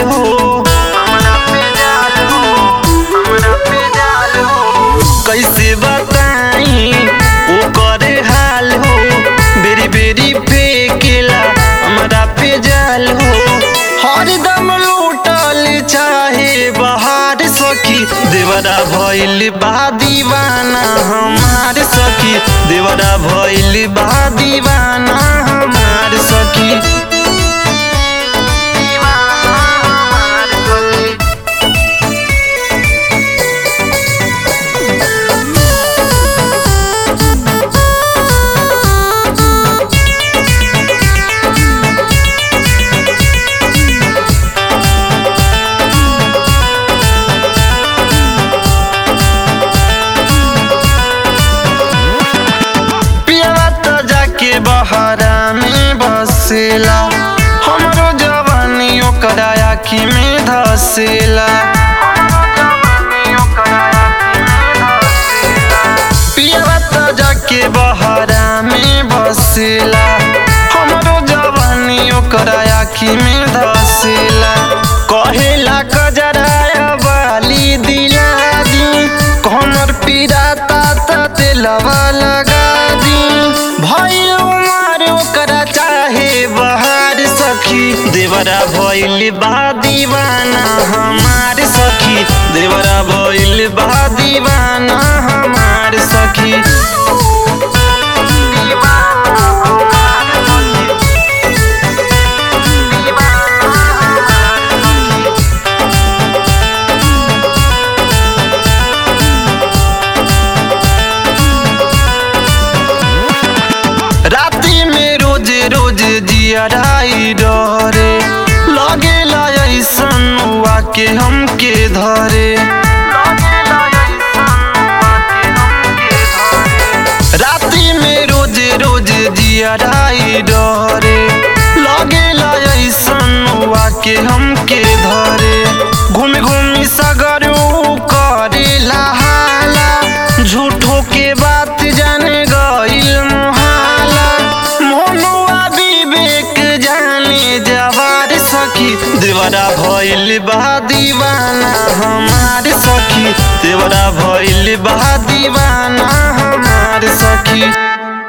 हो हमरा पे जाल हो हमरा पे जाल हो कैसे बताई ओ करे हाल हो बेरी बेरी फेकेला हमरा पे जाल हो हरदम लूटल चाहे बहार सखी देवरा भइल बा दीवाना हमार सखी देवरा भइल बा दीवाना हमार सखी दीवाना हमार सखी पियवा त जाके बहरा में बसेला हमरो जवानी ओकरा आँखी में धसेला पियवा त जाके बहरा में बसेला हमरो जवानी ओकरा आँखी में धसेला कहेला कजराया बाली दिला दी कमर पिराता त तेलवा लगा दी भइल उमर ओकरा चाहे बहार सखी देवरा भइल बा दीवाना हमार सखी देवरा भइल बा दीवाना हमार सखी दीवाना हमार सखी दीवाना हमार सखी राती में रोज रोज जियराई डरे लगेला ऐसन हुआ के हमके धरे राती में रोज रोज जियराई डरे लगेला ऐसन हुआ के हमके धरे घूम घूम सगरो करेला हाला झूठो के बात जाने गइल मुहाला मोनुआ विवेक जाने जवार सखी देवरा भइल बा दीवाना हमार सखी देवरा भइल बा दीवाना